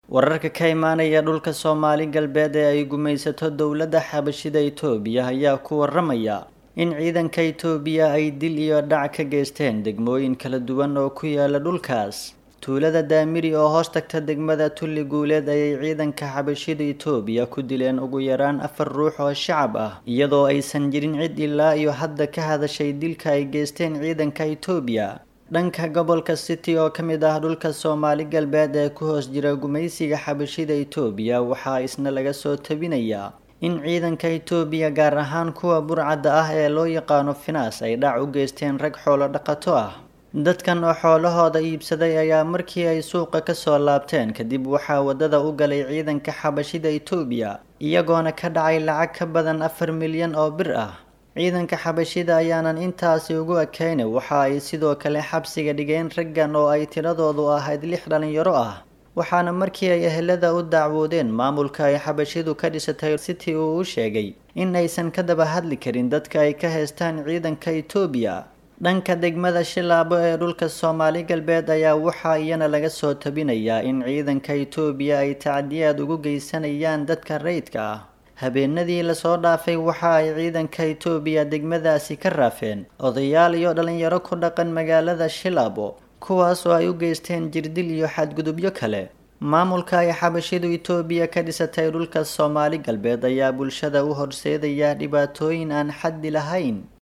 wararka ka imaanaya dhulka soomaali galbeed ee ay gumaysato dowladda xabashida itoobiya ayaa ku waramaya in ciidanka itoobiya ay dil iyo dhac ka geysteen degmooyin kala duwan oo ku yaala dhulkaas tuulada daamiri oo hoos tagta degmada tulli guuleed ayay ciidanka xabashida itoobiya ku dileen ugu yaraan afar ruux oo shacab ah iyadoo aysan jirin cid ilaa iyo hadda ka hadashay dilka ay geysteen ciidanka itoobiya dhanka gobolka city oo ka mid ah dhulka soomaali galbeed ee ku hoos jira gumaysiga xabashida itoobiya waxaa isna laga soo tabinayaa in ciidanka itoobiya gaar ahaan kuwa burcadda ah ee loo yaqaano finaas ay dhac u geysteen rag xoolo dhaqato ah dadkan oo xoolahooda iibsaday ayaa markii ay suuqa kasoo laabteen kadib waxaa waddada u galay ciidanka xabashida itoobiya iyagoona ka dhacay lacag ka badan afar milyan oo bir ah ciidanka xabashida ayaanan intaasi ugu ekeyna waxa ay sidoo kale xabsiga dhigeen raggan oo ay tiradoodu ahayd lix dhalinyaro ah waxaana markii ay ehelada u dacwoodeen maamulka ay xabashidu ka dhisatay city uu u sheegay in aysan ka daba hadli karin dadka ay ka haystaan ciidanka itoobiya dhanka degmada shilaabo ee dhulka soomaali galbeed ayaa waxaa iyana laga soo tabinayaa in ciidanka itoobiya ay tacdiyaad ugu geysanayaan dadka rayidka ah habeenadii lasoo dhaafay waxa ay ciidanka itoobiya degmadaasi ka raafeen odayaal iyo dhalinyaro ku dhaqan magaalada shilaabo kuwaas oo ay u geysteen jirdil iyo xadgudubyo kale maamulka ay xabashidu itoobiya ka dhisatay dhulka soomaali galbeed ayaa bulshada u horseedaya dhibaatooyin aan xaddi lahayn